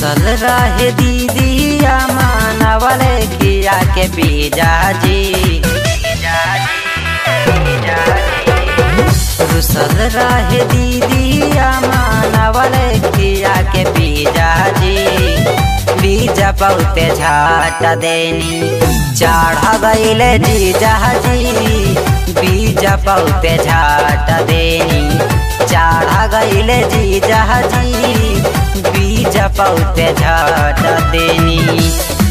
रुसल रहे दीदिया मानवले किया के बीजा जी रुसल रहे दीदिया मानवले किया के बीजा जी बीजा बहुते झाट देनी चढ़ गईले जीजा जी बीजा बहुते झाट देनी चढ़ गईले जीजा जी बीज बहुते झाट देनी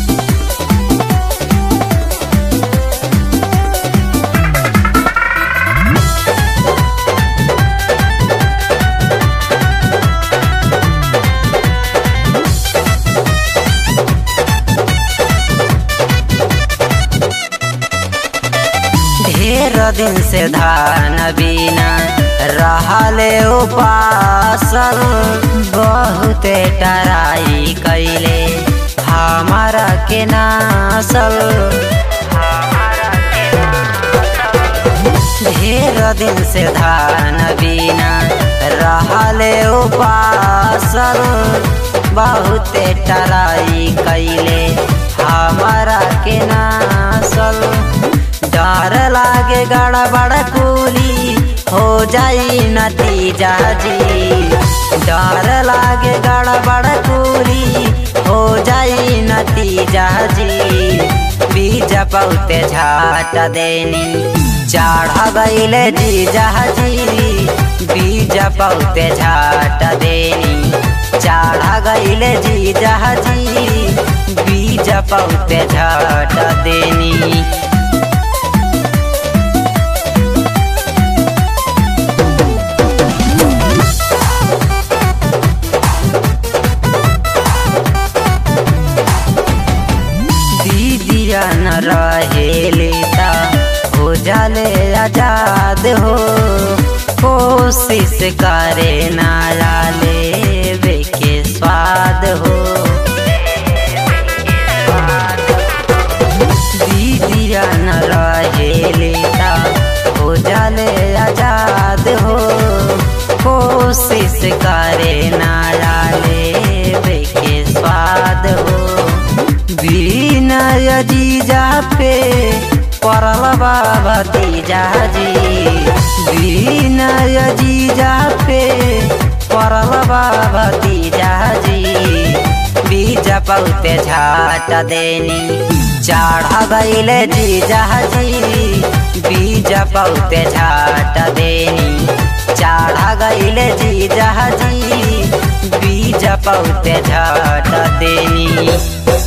ढेर दिन से धान बिना रहले उपासल बहुते टराई कैले हमारा के नासल ढेर दिन से धान बिना रहले उपासल बहुते टराई कैले हमारा के नासल डर लागे गड़बड़ कुली हो जाई नतीजा जी डर लागे गड़बड़ कुली हो जाई नतीजा जी बीज बहुते झाट देनी चढ़ गईले जीजा जी बीज बहुते झाट देनी चढ़ गईले जीजा जी बीज बहुते झाट देनी दीदिया न रहेले ता हो जाले आजाद हो कोशिश करे ना लाले के स्वाद हो दीदिया न रहेले ता हो जाले आजाद हो कोशिश करे ना लाले के स्वाद हो विनय जीजा पे परल बाबा तीजा जी विनय जीजा पे परल बाबा तीजा जी बीज बहुते झाट देनी चढ़ गईले जीजा जी बीज बहुते झाट देनी चढ़ गईले जीजा जी बीज बहुते झाट देनी